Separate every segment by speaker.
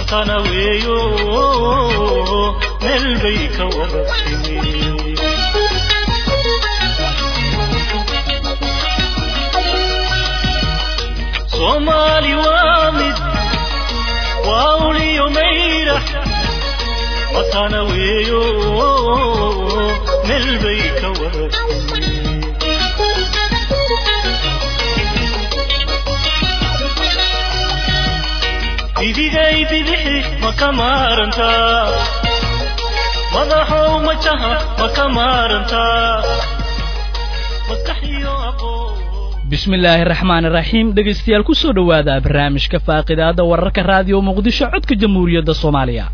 Speaker 1: matana weeyo meel bay ka wada timi soomaali waa mid waa uliyo mayra matana weeyo meel bay ka wada timi bidigay bidixi ma ka maarantaa madaxow majaha ma ka maarantaa maskaxiyo aqoon
Speaker 2: bismillaahi raxmaani raxiim dhegaystayaal ku soo dhowaada barnaamijka faaqidaada wararka raadiyo muqdisho codka jamhuuriyadda soomaaliya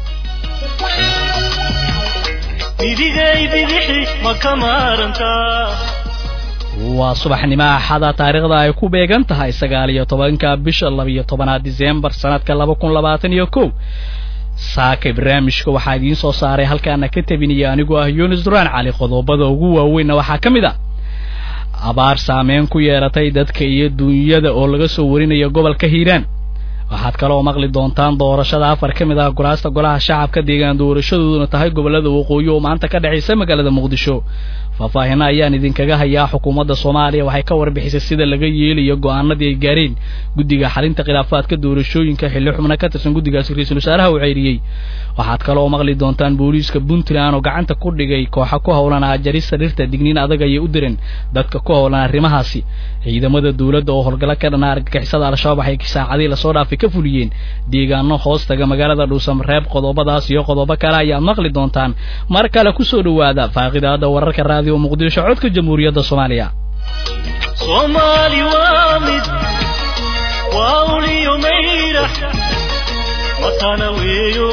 Speaker 1: bidigay bidixi ma ka maarantaa
Speaker 2: waa subaxnimo axada taariikhda ay ku beegan tahay sagaal iyo tobanka bisha labiyo tobanaad diseembar sanadka laba kun labaatan iyo kow saakay barnaamijka waxaa idiin soo saaray halkaana ka tabinaya anigoo ah yunis duraan cali qodobada ugu waaweynna waxaa ka mid a abaar saameyn ku yeelatay dadka iyo duunyada oo laga soo warinayo gobolka hiiraan waxaad kaloo maqli doontaan doorashada afar ka mid ah golaasta golaha shacabka deegaan doorashadooduna tahay gobolada waqooyi oo maanta ka dhexaysa magaalada muqdisho faahfaahina ayaan idinkaga hayaa xukuumadda soomaaliya waxay ka warbixisay sida laga yeelayo go'aanadii ay gaareen guddiga xalinta khilaafaadka doorashooyinka xilli xubna ka tirsan guddigaasi ra-iisul wasaaraha uu ceyriyey waxaad kaloo maqli doontaan booliiska puntland oo gacanta ku dhigay kooxa ku howlan ajarista dhirta digniin adag ayay u direen dadka ku howlan arrimahaasi ciidamada dowladda oo howlgalo ka dhana argagixisada al-shabaab waxay saacadii lasoo dhaafay ka fuliyeen deegaano hoos taga magaalada dhuusamareeb qodobadaas iyo qodobo kale ayaad maqli doontaan mar kale ku soo dhowaada faaqidaada wararka raadiyo muqdisho codka jamhuuriyadda soomaaliya
Speaker 1: soomaali waa mid waa uliyo mayra matana weeyo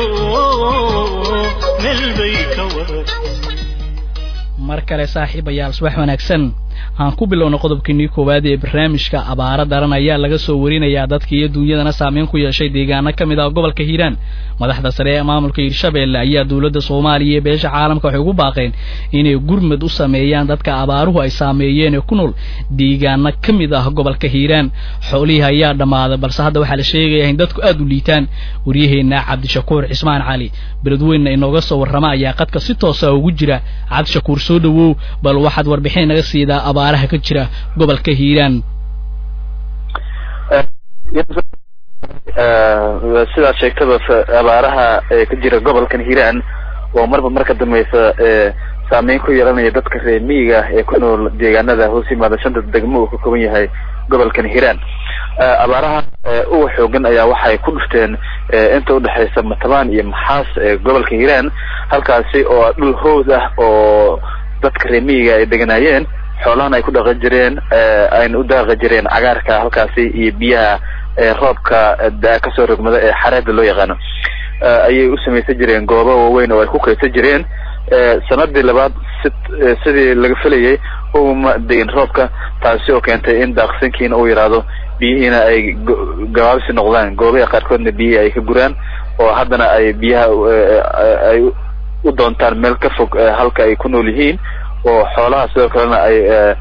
Speaker 1: meel bay ka wada
Speaker 2: mar kale saaxiibayaal subax wanaagsan aan ku bilowna qodobkeenii koowaad ee barnaamijka abaaro daran ayaa laga soo warinayaa dadka iyo duunyadana saameyn ku yeeshay deegaano ka mid ah gobolka hiiraan madaxda sare ee maamulka hiirshabeelle ayaa dowladda soomaaliya iyo beesha caalamka waxay ugu baaqeen inay gurmad u sameeyaan dadka abaaruhu ay saameeyeen ee ku nool deegaano ka mid ah gobolka hiiraan xoolihii ayaa dhammaaday balse hadda waxaa la sheegayaa in dadku aad u liitaan waryaheena cabdishakuur cismaan cali beledweynna inooga soo warrama ayaa qadka si toosa ugu jira cabdishakuur soo dhowow bal waxaad warbixin naga siidaa abaaraha ka jira gobolka hiiraan
Speaker 3: sidaad sheegtaba abaaraha ka jira gobolkan hiiraan oo marba marka dambeysa saameyn ku yeelanaya dadka reer miyiga ee ku nool deegaanada hoos yimaada shanta degmo uu ka kooban yahay gobolkan hiiraan abaaraha uga xoogan ayaa waxay ku dhufteen inta udhexeysa matabaan iyo maxaas ee gobolka hiiraan halkaasi oo dhul hood ah oo dadka reer miyiga ay deganaayeen xoolahan ay ku dhaqan jireen ayna u daaqi jireen cagaarka halkaasi iyo biyaha roobka kasoo rogmada ee xareeda loo yaqaano ayay u samaysan jireen goobo waaweyn oo ay ku kaydsan jireen sanadii labaad si sidii laga filayay uma degin roobka taasi oo keentay in daaqsinkiina uu yaraado biyihiina ay gabaabsi noqdaan goobaha qaarkoodna biyihii ay ka guraan oo haddana ay biyaha ay u doontaan meel ka fog halka ay ku nool yihiin oo xoolaha sidoo kalena ay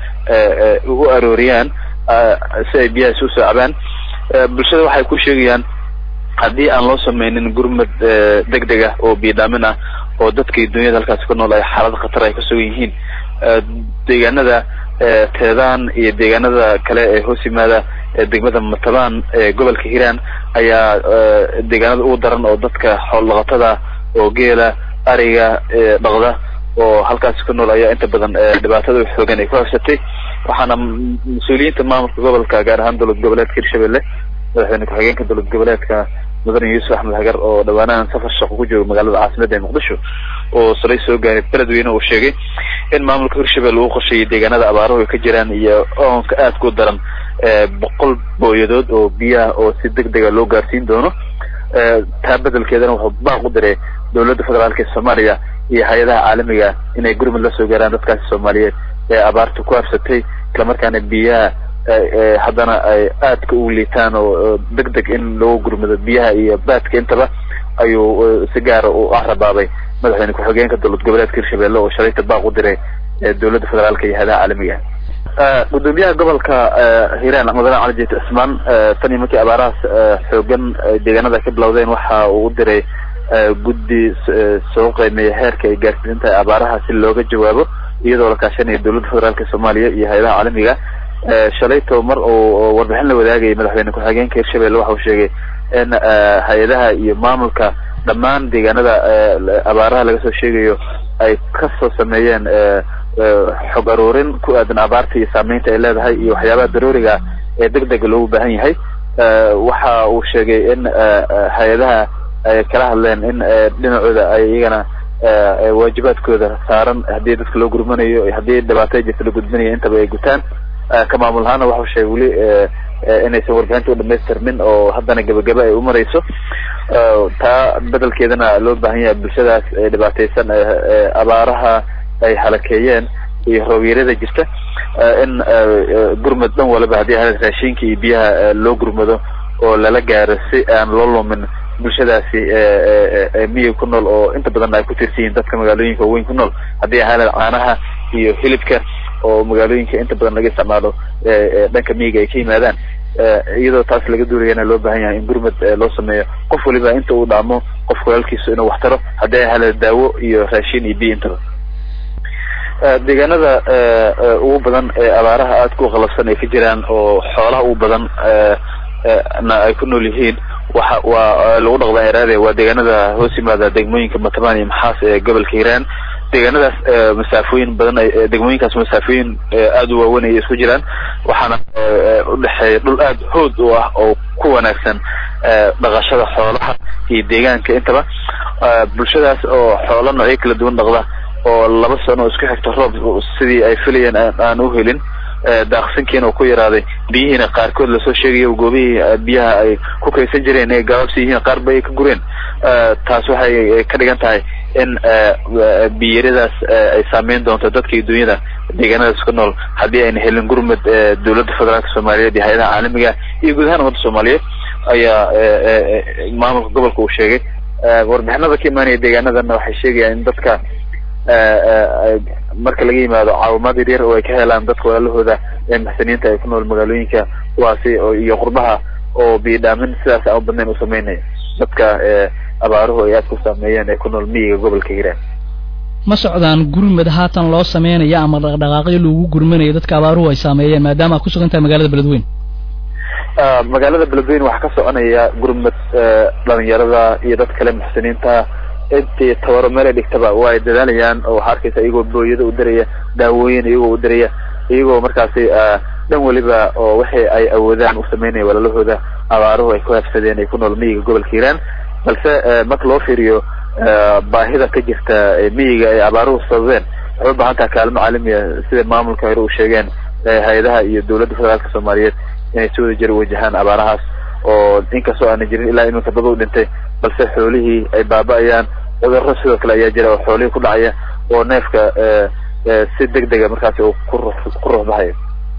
Speaker 3: u arooriyaan si ay biyahaasi usoo cabaan bulshada waxay ku sheegayaan haddii aan loo sameynin gurmad deg deg ah oo biidhaamin ah oo dadkii dunyada halkaasi ku nool ay xaalad khatar ay ka sugan yihiin deegaanada teedaan iyo deegaanada kale ee hoos yimaada degmada matabaan ee gobolka hiiraan ayaa deegaanada ugu daran oo dadka xool dhaqatada oo geela ariga dhaqda oo halkaasi ku nool ayaa inta badan dhibaatada xoogan ay ku habsatay waxaana mas-uuliyiinta maamulka gobolka gaar ahaan dowlad goboleedka hirshabelle madaxweyne ku-xigeenka dowlad goboleedka mudane yuusuf axmed hagar oo dhawaanahan safar shaqo ku jooga magaalada caasimada ee muqdisho oo salay soo gaaray beledweyne uu sheegay in maamulka hirshabelle uu qorsheeyay deegaanada abaaruhu ay ka jiraan iyo oonka aadka u daran boqol booyadood oo biyaha oo si deg dega loo gaarsiin doono taa bedelkeedana wuxuu baaq u diray dowladda federaalka ee soomaaliya iyo hay-adaha caalamiga inay gurmud la soo gaaraan dadkaasi soomaaliyeed ee abaarta ku habsatay islamarkaana biyaha haddana ay aadka u liitaan oo deg deg in loo gurmado biyaha iyo baadka intaba ayuu si gaara u ahrabaabay madaxweyne ku-xigeenka dowlad goboleedka hirshabelle oo shalayta baaq u diray dowladda federaalka iyo hay-adaha caalamiga gudoomiyaha gobolka hiiraan mudane cali jeet cismaan tan iyo markii abaarahaas xoogan deegaanada ka bilowdeen waxa uu u diray guddi soo qiimeeya heerka ay gaarsiisan tahay abaaraha si looga jawaabo iyadoo la kaashanaya dowladda federaalka soomaaliya iyo hay-adaha caalamiga shalayto mar uu warbixin la wadaagayay madaxweyne ku-xigeenka hirshabelle waxa uu sheegay in hay-adaha iyo maamulka dhammaan deegaanada abaaraha laga soo sheegayo ay kasoo sameeyeen xog aruurin ku aadan abaarta iyo saameynta ay leedahay iyo waxyaabaha darooriga ee deg dega loogu baahan yahay waxa uu sheegay in hay-adaha ay kala hadleen in dhinacooda ay iyagana waajibaadkooda saaran haddii dadka loo gurmanayo haddii dhibaato jirta la gudbinayo intaba ay gutaan ka maamul ahaana waxau sheegay weli inaysan warbixinta u dhamaystirmin oo haddana gebagaba ay umareyso taa bedelkeedana loo baahan yahay bulshadaas ee dhibaateysan abaaraha ay halakeeyeen iyo roobyarada jirta in gurmad dhan waliba haddii ahayd raashinka iyo biyaha loo gurmado oo lala gaaro si aan loo lumin bulshadaasi miyiga ku nool oo inta badan ay ku tirsan yihiin dadka magaalooyinka waaweyn ku nool haddii ahayd caanaha iyo hilibka oo magaalooyinka inta badan laga isticmaalo dhanka miyiga ay ka yimaadaan iyadoo taas laga duulayana loo baahan yahay in gurmad loo sameeyo qof waliba inta uu dhaamo qof walaalkiisu inuu wax taro haddii ay hale daawo iyo raashin iyo biyo intaba deegaanada ugu badan ee abaaraha aadka u qalabsan ay ka jiraan oo xoolaha ugu badan na ay ku nool yihiin waxa waa lagu dhaqdaa eraade waa deegaanada hoos yimaada degmooyinka mataban iyo maxaas ee gobolka hiiraan deegaanadaas masaafooyin badan degmooyinkaas masaafooyin aada u waaweyn ay isku jiraan waxaana udhexeeya dhul aada hood u ah oo ku wanaagsan dhaqashada xoolaha iyo deegaanka intaba bulshadaas oo xoolo noocyo kala duwan dhaqda oo laba sano isku xigta roob sidii ay filayeen aan u helin daaqsinkiina uu ku yaraaday biyihiina qaarkood lasoo sheegayo goobihii biyaha ay ku kaysan jireen ee gabaabsi yihiin qaar ba ay ka gureen taas waxay ka dhigan tahay in biyaradaas ay saameyn doonto dadka iyo dunyada deegaanadaas ku nool haddii ayna helin gurmad dowladda federaalka soomaaliyeed iyo hay-adaha caalamiga iyo guud ahaan ummadda soomaaliyeed ayaa maamulka gobolka uu sheegay warbixinada ka imaanaya deegaanadana waxay sheegayaan in dadka marka laga yimaado caawimaad yaryar oo ay ka helaan dadka walaalahooda ee maxsaniinta ay ku nool magaalooyinka kuwaasi iyo qurbaha oo biidhaamin sidaas aan u badnayn u sameynaya dadka abaaruhu ay aad ku saameeyeen ee ku nool miyiga gobolka hiiraan
Speaker 2: ma socdaan gurmad haatan loo sameynaya ama dhaqdhaqaaqyo lagu gurmanayo dadka abaaruhu ay saameeyeen maadaama ad ku sugan tahay magaalada beledweyn
Speaker 3: magaalada beledweyn waxaa ka soconaya gurmad dhalinyarada iyo dad kale muxsiniinta intii tabaro meel ay dhigtaba waa ay dadaalayaan oo waxaa arkaysa iyagoo booyada u diraya daawooyin iyagoo u diraya iyagoo markaasi dhan weliba oo wixii ay awoodaan u sameynaya walaalahooda abaaruhu ay ku habsadeen ay ku nool miyiga gobolka hiiraan balse marka loo fiiriyo baahida ka jirta miyiga ay abaaruhu sababeen waxay u baahan taha kaalmo caalamiya sida maamulka hore u sheegeen hay-adaha iyo dowladda federaalka soomaaliyeed inay si wada jir wajahaan abaarahaas oo inkastoo aana jirin ilaa iminka dad u dhintay balse xoolihii ay baaba-ayaan cudurro sidoo kale ayaa jira oo xoolihii ku dhacaya oo neefka si deg dega markaasi uu ku ku ruuxbahayo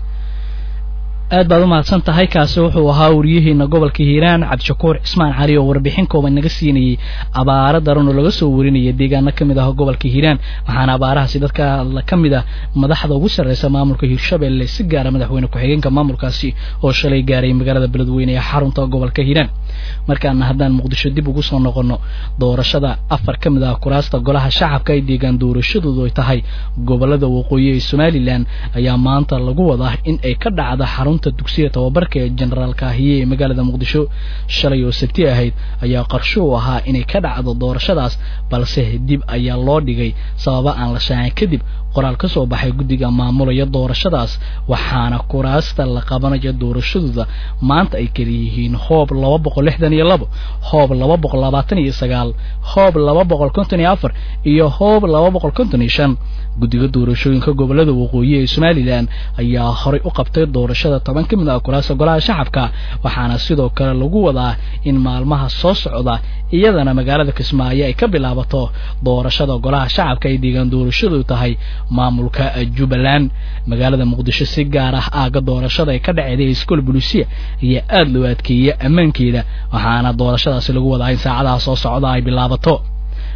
Speaker 2: aad baad umahadsan tahay kaasi wuxuu ahaa wariyaheena gobolka hiiraan cabdishakuur cismaan cali oo warbixin kooban naga siinayey abaaro daran oo laga soo warinaya deegaano kamid ah gobolka hiiraan waxaana abaarahaasi dadka ka mid ah madaxda ugu sarreysa maamulka hiirshabelle si gaara madaxweyne ku-xigeenka maamulkaasi oo shalay gaaray magaalada beledweyne ee xarunta gobolka hiiraan markaana haddaan muqdisho dib ugu soo noqono doorashada afar ka mid ah kuraasta golaha shacabka ay deegaan doorashadoodu ay tahay gobolada waqooyi ee somalilan ayaa maanta lagu wadaa in ay ka dhacda xarunta dugsiga tababarka ee jenaraal kaahiye ee magaalada muqdisho shalay oo sabti ahayd ayaa qarsho u ahaa inay ka dhacdo doorashadaas balse dib ayaa loo dhigay sababa aan la shaacin kadib qoraal ka soo baxay guddiga maamulaya doorashadaas waxaana kuraasta la qabanayo doorashadooda maanta ay kala yihiin hoob laba boqol lixdan iyo labo hoob laba boqol labaatan iyo sagaal hoob laba boqol konton iyo afar iyo hoob laba boqol konton iyo shan guddiga doorashooyinka gobolada waqooyi ee somalilan ayaa horay u qabtay doorashada toban ka mid ah kuraasta golaha shacabka waxaana sidoo kale lagu wadaa in maalmaha soo socda iyadana magaalada kismaayo ay ka bilaabato doorashada golaha shacabka ay deegaan doorashadu tahay maamulka jubbaland magaalada muqdisho si gaar ah aaga doorashada ay ka dhaceeday iskool bulisiya ayaa aada loo adkeeyey ammaankeeda waxaana doorashadaasi lagu wadaa in saacadaha soo socda ay bilaabato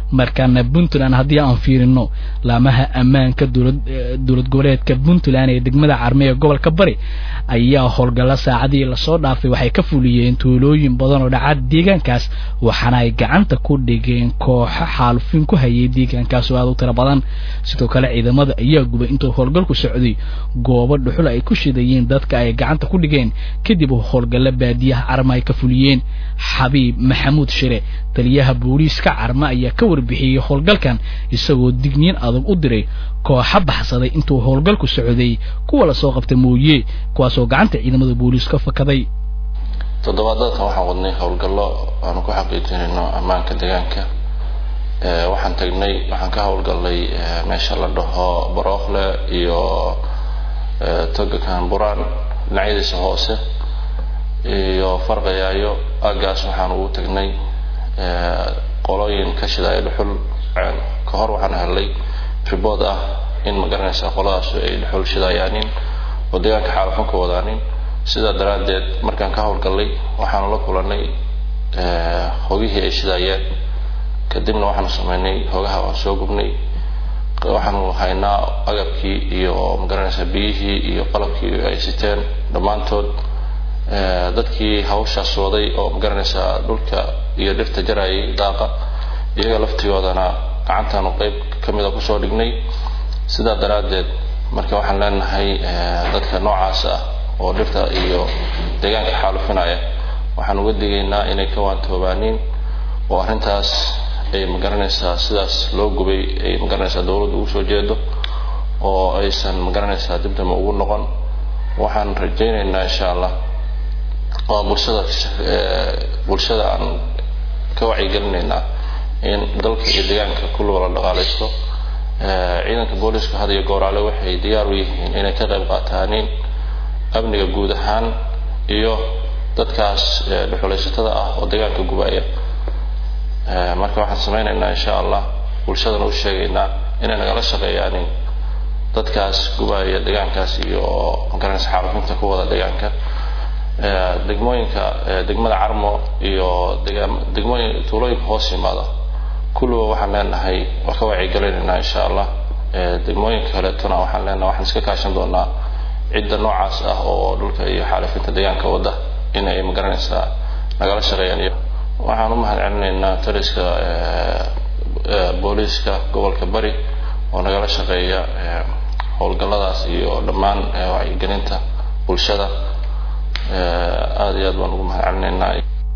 Speaker 2: markaana puntland haddii aan fiirino laamaha ammaanka dowlad dowlad goboleedka puntland ee degmada carme ee gobolka bari ayaa howlgalla saacadii lasoo dhaafay waxay ka fuliyeen tuulooyin badan oo dhaca deegaankaas waxaana ay gacanta ku dhigeen kooxo xaalufin ku hayay deegaankaas oo aad u tiro badan sidoo kale ciidamada ayaa gubay intuu howlgalku socday goobo dhuxul ay ku shidayeen dadka ay gacanta ku dhigeen kadib howlgalla baadiyaha carma ay ka fuliyeen xabiib maxamuud shire taliyaha booliiska carma ayaa ka warbixiyey howlgalkan isagoo digniin adag u diray kooxa baxsaday intuu howlgalku socday kuwa lasoo qabta mooye kuwaasoo gacanta ciidamada booliiska fakaday
Speaker 4: toddobaadadkan waxaan wadnay howlgallo aanu ku xaqiijinayno ammaanka deegaanka waxaan tagnay waxaan ka howlgallay meesha la dhaho barookle iyo toga kanburaan dhinacyadiisa hoose iyo farqayaayo aaggaas waxaan ugu tagnay qolooyin ka shidaaya dhuxul ka hor waxaan helay ribood ah in ma garanaysa qoladaas ay dhuxul shidayaanin oo deegaanka xaalafan ka wadaanin sidaa daraaddeed markaan ka howlgallay waxaanu la kulanay hogihii ay shidaayeen kadibna waxaanu sameynay hogaha waan soo gubnay waxaanu haynaa agabkii iyo magaranaysa biyihii iyo qalabkii ay siteen dhammaantood dadkii hawshaas waday oo magaranaysa dhulka iyo dhirta jarayay daaqa iyaga laftigoodana gacantaanu qeyb kamida kusoo dhignay sidaa daraaddeed marka waxaan leenahay dadka noocaas ah oo dhirta iyo deegaanka xaalufinaya waxaan uga digaynaa inay ka waantoobaaniin oo arrintaas ay magaranaysaa sidaas loo gubay ay magaranaysaa dawladdu ugu soo jeedo oo aysan magaranaysaa dibdama ugu noqon waxaan rajaynaynaa insha allah oo bulshada bulshada aan ka wacyigelinaynaa in dalka iyo deegaanka kulliba la dhaqaalaysto ciidanka booliiska had iyo gooraale waxay diyaar u yihiin inay ka qayb qaataaniin amniga guud ahaan iyo dadkaas dhuxulaysatada ah oo deegaanka gubaya marka waxaan samaynaynaa insha allah bulshadana u sheegaynaa inay nagala shaqeeyaanin dadkaas gubaya deegaankaas iyo magaranaysa xaalufinta ku wada deegaanka degmooyinka degmada carmo iyo degmooyin tuulooyinka hoos yimaada kulliba waxaan leenahay waa ka wacyigelinaynaa insha allah degmooyinka kaleetona waxaan leenahay waxaan iska kaashan doonaa cidda noocaas ah oo dhulka iyo xaalifinta deegaanka wadda in ay magaranaysaa nagala shaqeeyaan iyo waxaan u mahad celinaynaa taliska booliiska gobolka bari oo nagala shaqeeya howlgalladaas iyo dhammaan wacyigelinta bulshada aada iyo aad baan ugu mahad celinaynaa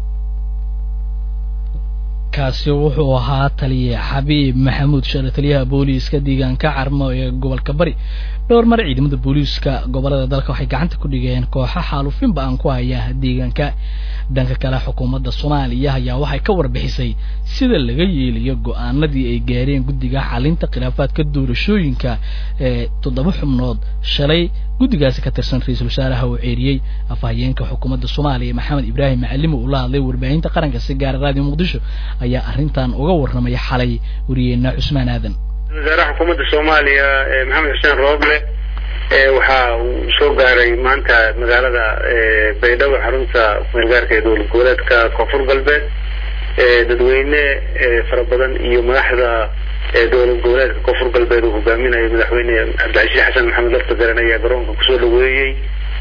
Speaker 2: kaasi wuxuu ahaa taliye xabiib maxamuud share taliyaha booliiska deegaanka carmo ee gobolka bari dhowr mar ciidamada booliiska gobolada dalka waxay gacanta ku dhigeen kooxo xaalufin ba-an ku haya deegaanka dhanka kale xukuumadda soomaaliya ayaa waxay ka warbixisay sida laga yeelayo go-aanadii ay gaareen guddiga xalinta khilaafaadka doorashooyinka ee toddoba xubnood shalay guddigaasi ka tirsan ra-iisul wasaaraha uu ceeriyey afhayeenka xukuumadda soomaaliya maxamed ibraahim macalimo uu la hadlay warbaahinta qaranka si gaara raadiyo muqdisho ayaa arrintan uga warramay xalay wariyeena cusmaan aadan
Speaker 5: wasaaraha xukuumadda soomaaliya maxamed xuseen rooble waxa uu soo gaaray maanta magaalada baydhabo xarunta meelgaarka ee dowlad goboleedka koonfur galbeed dadweyne fara badan iyo madaxda dowlad goboleedka koonfur galbeed uu hogaaminayo madaxweyne cabdicasiis xasan maxamed lafta garan ayaa garoonka kusoo dhaweeyey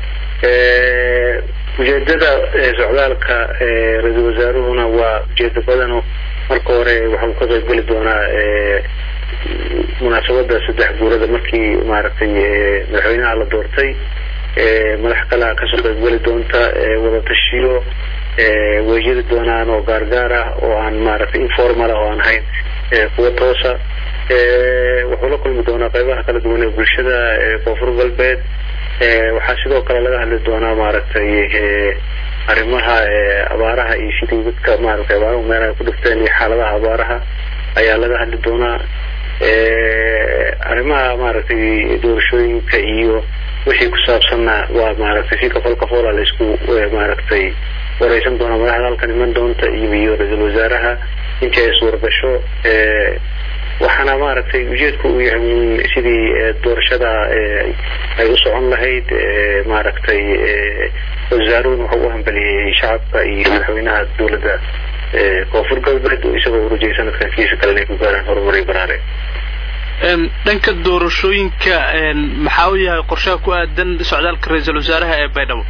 Speaker 5: ujeedada socdaalka ra-iisul wasaaruhuna waa ujeedo badano marka hore waxa uu ka qaybgeli doonaa munaasabada saddex guurada markii maaragtay madaxweynaha la doortay madax kalea kasoo qaybgeli doonta wadatashiyo way jiri doonaan oo gaargaar ah oo aan maaragtay informal ah oo aan ahayn kuwa toosa wuxuu la kulmi doonaa qeybaha kala duwan ee bulshada koonfur galbeed waxaa sidoo kale laga hadli doonaa maaragtay arrimaha abaaraha iyo sidii dadka maaragtay abaaruhu meelaha ku dhifteen iyo xaaladaha abaaraha ayaa laga hadli doonaa arrimaha maaragtay doorashooyinka iyo wixii ku saabsanna waa maaragtay si kafal kafoola la isku maaragtay wareysan doonaa madaxda halkan iman doonta iyo iyo ra-iisul wasaaraha intii ay suurgasho waxaana maaragtay ujeedku uu yahay sidii doorashada ay u socon lahayd maaragtay wasaaruhun wuxuu u hambeliyey shacabka iyo madaxweynaha dowladda koonfur galbeed isagoo urujay sanadkan kiisa kale inay ku gaaraan horumaray baraare
Speaker 6: dhanka doorashooyinka maxaa u yahay qorshaha ku aadan socdaalka ra-iisul wasaaraha ee baydhabo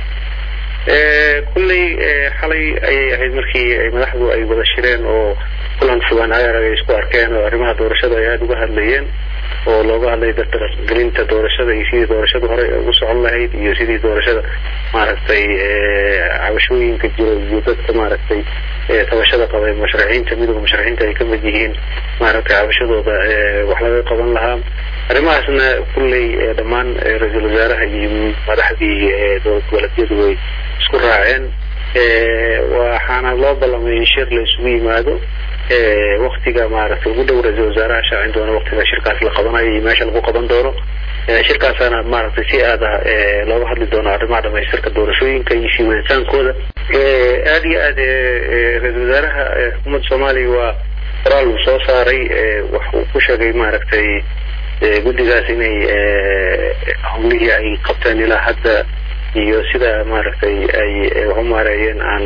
Speaker 5: kulley xalay ayay ahayd markii ay madaxdu ay wada shireen oo kulan fogaan ayarag ay isku arkeen oo arrimaha doorashada ay aada uga hadlayeen oo looga hadlay dardargelinta doorashada iyo sidii doorashada hore ugu socon lahayd iyo sidii doorashada maaragtay cabashooyinka jiro iyo dadka maaragtay tabashada qabay musharaxiinta midooda musharaxiinta ay kamid yihiin maaragtay cabashadooda wax laga qaban lahaa arrimahaasna kulley dhammaan ra-iisul wasaaraha iyo madaxdii dowlad goboleedyadu way isku raaceen waxaana loo ballamay in shir la isugu yimaado waktiga maaragtay ugu dhow ra-iisul wasaaraha shaacin doono waktiga shirkaas la qabanayo iyo meesha lagu qaban doono shirkaasaana maaragtay si aad ah looga hadli doono arrimaha dhamaystirka doorashooyinka iyo sii waditaankooda aada iyo aad ra-iisul wasaaraha xukuumadda soomaaliya waa qoraal uu soo saaray wax uu ku sheegay maaragtay guddigaas inay howlihii ay qabteen ilaa hadda iyo sida maaragtay ay wax u maareeyeen aan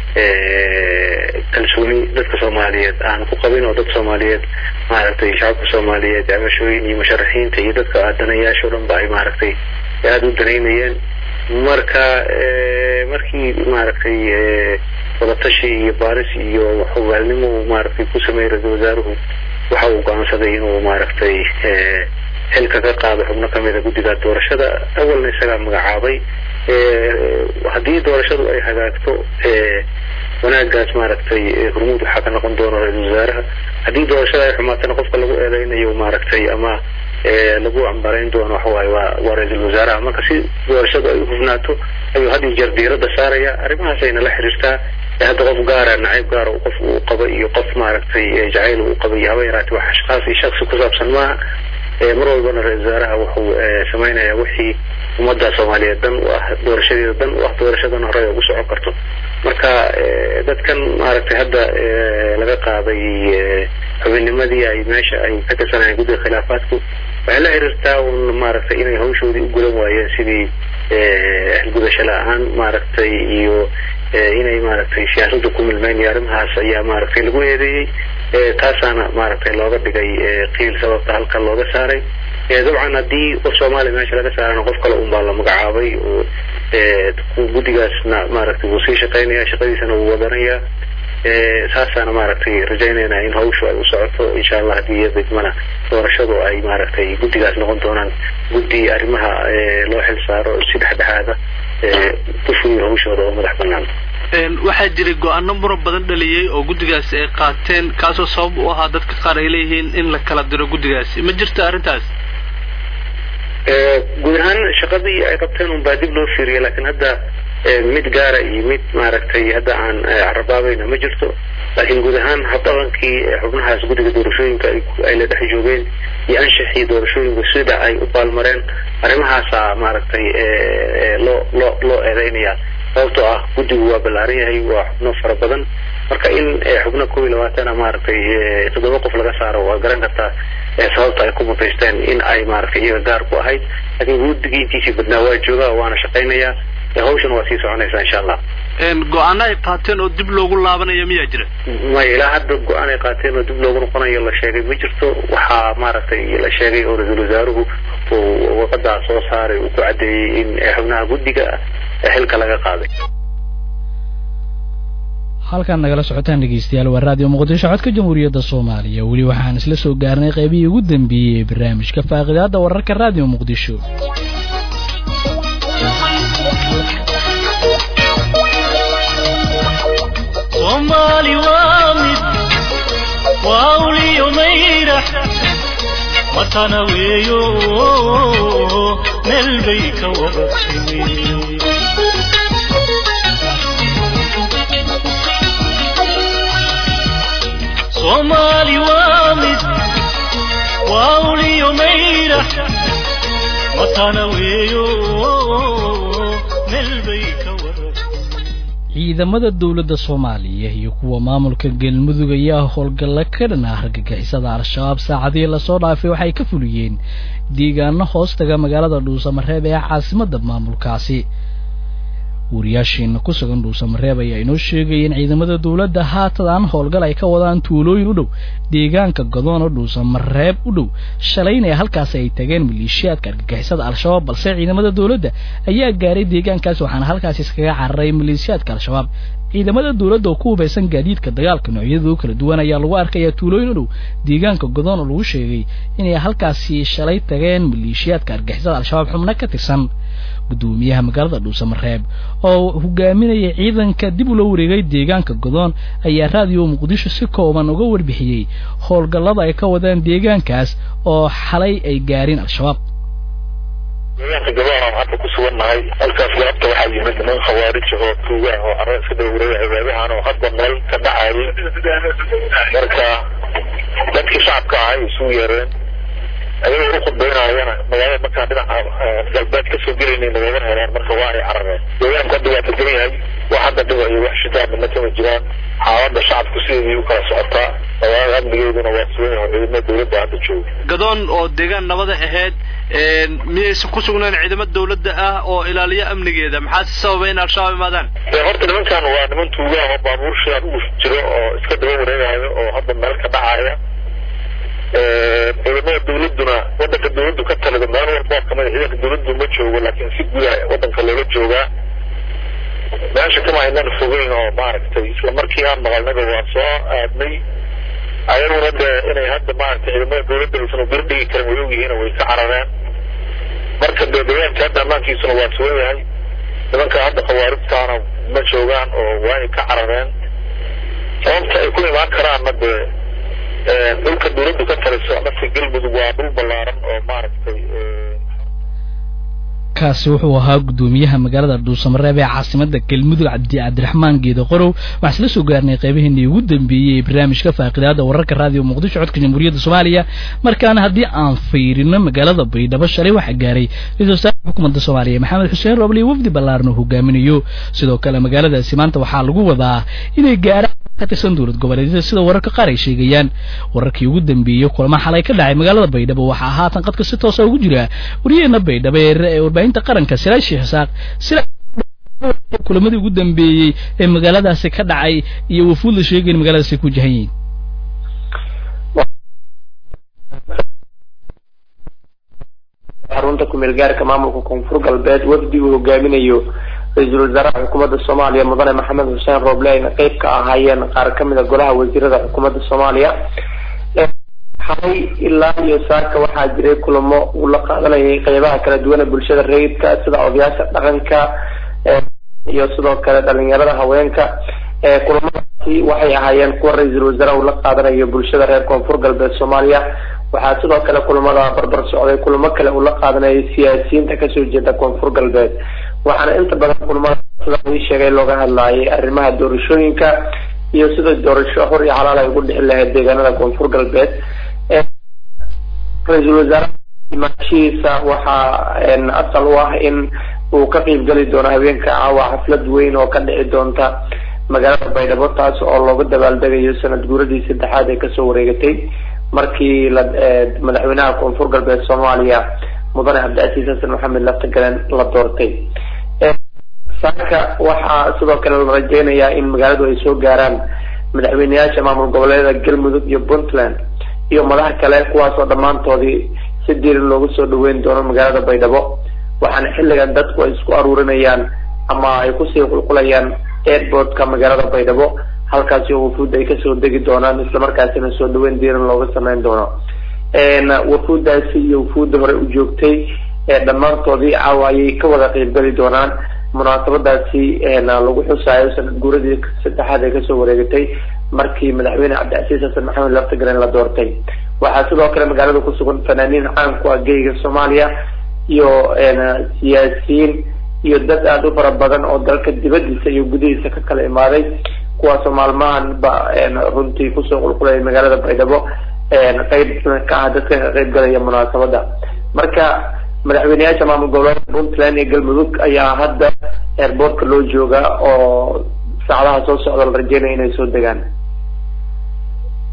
Speaker 5: kalsooni dadka soomaaliyeed aan ku qabin oo dad soomaaliyeed maaragtay shacabka soomaaliyeed cabashooyin iyo musharaxiinta iyo dadka aadanayaasha o dhan ba ay maaragtay aada u danaynayeen marka markii maaragtay wadatashi iyo baaris iyo xogaalnimo uu maaragtay ku sameeyey ra-iisul wasaaruhu waxa uu go-aansaday inuu maaragtay xilka ka qaado xubno kamida guddiga doorashada awalna isagaa magacaabay haddii doorashadu ay hagaagto wanaagaas maaragtay hormuud waxaa ka noqon doona ra-iisul wasaaraha haddii doorashada ay xumaatana qofka lagu eedeynayo maaragtay ama lagu cambarayn doono waxawaaye waa waa ra-iisul wasaaraha marka si doorashadu ay uhufnaato ayuu had iyo jeer diiradda saaraya arrimahaasayna la xiriirtaa hadda qof gaara nacayb gaara qof uu qaba iyo qof maaragtay jacayl uu qaba iyo haba yaraatee wax ashkaas iyo shaksi ku saabsan maaha mar walbana ra-isul wasaaraha wuxuu samaynayaa wixii ummadda soomaaliyeed dan u ah doorashadeeda dan u ah doorashadan hore ugu socon karto marka dadkan maaragtay hadda laga qaaday xubinnimadii ay meesha ay ka tirsanayeen guddiga khilaafaadku waxay la xiriirtaa un maaragtay inay hawshoodii u gulan waayeen sidii gudasho la-aan maaragtay iyo inay maaragtay siyaasadda ku milmeyn iyo arrimahaas ayaa maaragtay lagu eedeeyey taasaana maaragtay looga dhigay qiil sababta halkan looga saaray dabcan haddii qof soomaaliya meesha laga saarana qof kale un baa la magacaabay oo guddigaasna maaragtay wuu sii shaqaynaya shaqadiisana wuu wadanaya saasaana maaragtay rajaynayna in hawshu ay u socoto insha allah haddii iyo degmana doorashadu ay maaragtay guddigaas noqon doonaan guddi arrimaha loo xil saaro si dhexdhexaada ku fuliyo hawshooda oo madax banaan
Speaker 6: waxaa jiray go-aano muran badan dhaliyey oo guddigaasi ay qaateen kaasoo sabab u ahaa dadka qaar ay leeyihiin in la kala diro guddigaasi ma jirto arrintaas
Speaker 5: guud ahaan shaqadii ay qabteen un baa dib loo fiiriyay laakiin hadda mid gaara iyo mid maaragtay hadda aan carabaabayna ma jirto laakiin guud ahaan habdhaqankii xubnahaas guddiga doorashooyinka ay la dhex joogeen iyo anshaxii doorashooyinka sida ay u baalmareen arrimahaasaa maaragtay loo loo loo eedeynaya sababtoo ah guddigu waa ballaaran yahay waa xubno fara badan marka in xubno kow iyo labaatana maaragtay toddoba qof laga saaro waa garan kartaa sababta ay ku mutaysteen in ay maaragtay iyaga gaar ku ahayd laakiin guddigii intiisii badnaa waa joogaa waana shaqaynayaa hawshan waa sii soconaysaa insha allah
Speaker 6: go-aano ay qaateen oo dib loogu laabanayo miyaa jira
Speaker 5: maya ilaa hadda go-aan ay qaateen oo dib loogu noqonayo la sheegay ma jirto waxaa maaragtay la sheegay oo ra-iisul wasaaruhu uu waqadaa soo saaray uu ku caddeeyey in xubnaha guddiga xilka laga qaaday
Speaker 2: halkaan nagala socotaan dhegeystayaal waa raadiyo muqdisho codka jamhuuriyadda soomaaliya weli waxaan isla soo gaarnay qaybihii ugu dambeeyey ee barnaamijka faaqidaada wararka raadiyo muqdisho
Speaker 1: soomaali waa mid waa uliyo mayrax matana weeyo meel bay ka wada timi soomaali waa mid waa uliyo mayrax matana weeyo meel bay ka wada
Speaker 2: ciidamada dowladda soomaaliya iyo kuwa maamulka galmudug ayaa howlgalla ka dhan ah argagixisada al-shabaab saacadihii lasoo dhaafay waxay ka fuliyeen deegaano hoostaga magaalada dhuusamareeb ee caasimadda maamulkaasi wariyaashiina ku sugan dhuusamareeb ayaa inoo sheegaya in ciidamada dowladda haatadaan howlgal ay ka wadaan tuulooyin u dhow deegaanka godoon oo dhuusamareeb u dhow shalayna halkaasi ay tageen maleeshiyaadka argagixisada al-shabaab balse ciidamada dowladda ayaa gaaray deegaankaasi waxaana halkaasi iskaga cararay maleeshiyaadka al-shabaab ciidamada dowladda oo ku hubaysan gaadiidka dagaalka noocyadooda kala duwan ayaa lagu arkayaa tuulooyin u dhow deegaanka godoon oo lagu sheegay inay halkaasi shalay tageen maleeshiyaadka argixisada al-shabaab xubno ka tirsan guddoomiyaha magaalada dhuusamareeb oo hogaaminaya ciidanka dib ula wareegay deegaanka godoon ayaa raadiyo muqdisho si kooban uga warbixiyey howlgallada ay ka wadaan deegaankaas oo xalay ay gaareen al-shabaab
Speaker 7: deegaanka gabaan aan hadda ku sugannahay halkaas galabta waxaa yimid niman khawaarij oo tuuga ah oo carra iska daba wareegay habaabahan oo hadda meel ka dhacayay marka dadkii shacabka ahaa ay isugu yeereen ayagoo u khudbaynayana magaalada markaan dhinaca galbeed kasoo gelaynay nagama helaan marka waa ay carareen deegaanku hadda waa degan yahay wax hadda dhiba iyo wax shidaa midna kama jiraan xaaladda shacabku sideedii u kala socotaa magaalada amnigeeduna waa sugan yahay ciidamada dowladda hadda jooga
Speaker 6: gadoon oo deegaan nabada ahayd miyaysan ku sugnayn ciidamo dawladda ah oo ilaaliya amnigeeda maxaa si sababa in al-shabaab imaadaan
Speaker 7: dee horta nimankan waa niman tuuga ah oo baabuur shidaad u jiro oo iska daba wareegayo oo hadda meel ka dhacaya ciidamada dawladduna wadanka dawladdu ka talida meel walboo kamid a ciidanka dawladdu ma joogo laakiin si guda wadanka looga joogaa meesha kama aynan fogeyn oo maaragtay isla markii aan maqalnaba waa soo aadnay ayaguna dee inay hadda maaragtay ciidamada dawladda aysan ubir dhigi karin way ogyihiin way ka carareen marka dee deegaanka hadda ammaankiisuna waa sugan yahay nimanka hadda khawaarijtaana ma joogaan oo waa ay ka carareen sababta ay ku imaan karaanna dee dhulka dawladdu ka taliso amase galmudug waa dhul ballaaran oo maaragtay
Speaker 2: kaasi wuxuu ahaa guddoomiyaha magaalada dhuusamareeb ee caasimada galmudug cabdi cabdiraxmaan geeda qorow waxaan isla soo gaarnay qaybaheennii ugu dambeeyey ee barnaamijka faaqidaada wararka raadiyo muqdisho codka jamhuuriyadda soomaaliya markaana haddii aan fiirino magaalada baydhabo shalay waxaa gaaray ra-isul wasaarka xukuumadda soomaaliya maxamed xuseen roble wafdi ballaaran oo hogaaminayo sidoo kale magaaladaasi maanta waxaa lagu wadaa inay gaaraan ka tirsan dowlad goboleedyada sida wararka qaar ay sheegayaan wararkii ugu dambeeyey kulamo xalay ka dhacay magaalada baydhabo waxaa haatan qadka si toosa ugu jira wariyaheena baydhabo ee warbaahinta qaranka siraaj sheekh isaaq sila kulamadii ugu dambeeyey ee magaaladaasi ka dhacay iyo wafuud la sheegayn magaaladaasi ku jahan yihiin
Speaker 8: xarunta kumeel gaarka maamulka koonfur galbeed wafdi uu hogaaminayo ra-iisul wasaaraha xukuumadda soomaaliya mudane maxamed xuseen rooble ayna qeyb ka ahaayeen qaar kamid a golaha wasiirada xukuumadda soomaaliya xalay ilaa iyo saaka waxaa jiray kulamo uu la qaadanayay qeybaha kala duwan ee bulshada rayidka sida odayaasha dhaqanka iyo sidoo kale dhalinyarada haweenka kulamadaasi waxay ahaayeen kuwa ra-iisul wasaaraha uu la qaadanayo bulshada reer koonfur galbeed soomaaliya waxaa sidoo kale kulamada barbar socday kulamo kale uu la qaadanayay siyaasiyiinta kasoo jeeda koonfur galbeed waxaana inta badan kulamada sida ii sheegay looga hadlaayay arrimaha doorashooyinka iyo sida doorasho hor iyo xalaal ay ugu dhixi lahayd deegaanada koonfur galbeed ra-iisul wasaaraha imaashihiisa waxaa asal u ah in uu ka qeyb geli doono habeenka caawa xaflad weyn oo ka dhici doonta magaalada baydhabo taas oo looga dabaaldegayo sanad guuradii saddexaad ee kasoo wareegatay markii la madaxweynaha koonfur galbeed soomaaliya mudane cabdicasiis xasan maxamed laftagalen la doortay saaka waxaa sidoo kale la rajeynayaa in magaaladu ay soo gaaraan madaxweyneyaasha maamul goboleedyada galmudug iyo puntland iyo madax kale kuwaasoo dhammaantoodii si diiran loogu soo dhaweyn doono magaalada baydhabo waxaana xilligan dadku ay isku aruurinayaan ama ay kusii qulqulayaan airportka magaalada baydhabo halkaasi oo wafuud ay kasoo degi doonaan islamarkaasina soo dhaweyn diiran looga sameyn doono wafuudaasi iyo wafuudda hore u joogtay dhammaantoodii caawa ayay ka wada qeybgeli doonaan munaasabadaasi lagu xusaayo sanad guuradii saddexaad ee kasoo wareegatay markii madaxweyne cabdicasiis xasan maxamed laftagaren la doortay waxaa sidoo kale magaalada kusugan fanaaniin caan ku ah geyga soomaaliya iyo siyaasiyiin iyo dad aada u fara badan oo dalka dibadiisa iyo gudihiisa ka kala imaaday kuwaasoo maalmahan ba runtii kusoo qulqulaya magaalada baydhabo qeyb ka ah dadka ka qeyb galaya munaasabada marka madaxweyneyaasha maamul goboleedka puntland iyo galmudug ayaa hadda airboortka loo joogaa oo saacadaha soo socda la rajeynaya inay soo degaan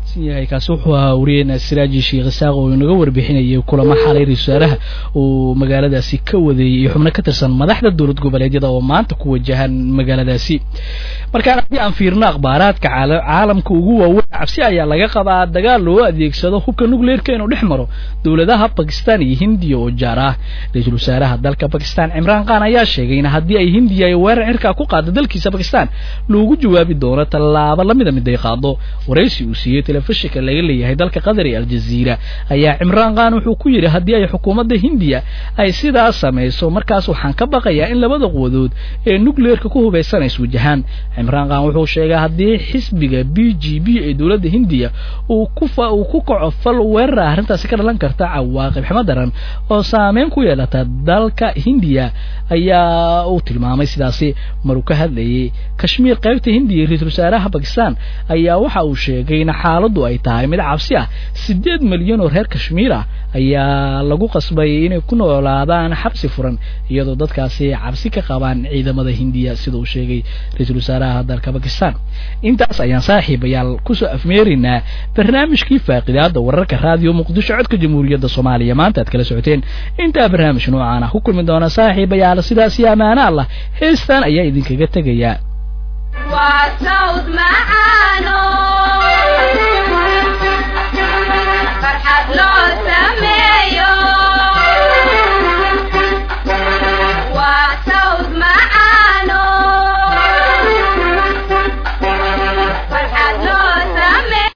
Speaker 2: yahay kaasi wuxuu ahaa wariyeyna siraaji sheekh isaaq oo inaga warbixinayay kulamo xalay ra-isul wasaaraha uu magaaladaasi ka wadeeyey iyo xubno ka tirsan madaxda dowlad goboleedyada oo maanta ku wajahan magaaladaasi markaan haddii aan fiirno akhbaaraadka caalamka ugu waaweyn cabsi ayaa laga qabaa dagaal loo adeegsado hubka nucleerka inuu dhex maro dowladaha bakistan iyo hindiya oo jaar ah ra-iisul wasaaraha dalka bakistan cimraan khan ayaa sheegay in haddii ay hindiya ay weerar cirkaa ku qaado dalkiisa bakistan loogu jawaabi doono tallaabo lamida mid ay qaado waraysi uu siiyey telefishinka laga leeyahay dalka qatar iyo aljaziira ayaa cimraan khan wuxuu ku yidhi haddii ay xukuumadda hindiya ay sidaas samayso markaas waxaan ka baqayaa in labada quwadood ee nucleerka ku hubaysan ay iswajahaan cimraan khan wuxuu sheegay haddii xisbiga b g b ee dowladda hindiya uu ku uu ku kaco fal weerara arrintaasi ka dhalan karta cawaaqib ximo daran oo saameyn ku yeelata dalka hindiya ayaa uu tilmaamay sidaasi maruu ka hadlayay kashmiir qaybta hindiya ra-iisul wasaaraha bakistan ayaa waxa uu sheegay in xaaladdu ay tahay mid cabsi ah siddeed milyan oo reer kashmiir ah ayaa lagu qasbay inay ku noolaadaan xabsi furan iyadoo dadkaasi cabsi ka qabaan ciidamada hindiya sida uu sheegay ra-iisul wasaaraha dalka bakistan intaas ayaan saaxiibayaal kusoo afmeeraynaa barnaamijkii faaqidaada wararka raadiyo muqdisho codka jamhuuriyadda soomaaliya maanta aad kala socoteen intaa barnaamij noocaan ah ku kulmi doona saaxiibayaal sidaas iyo ammaano allah heestan ayaa idinkaga tegayaa
Speaker 9: waa sawd macaano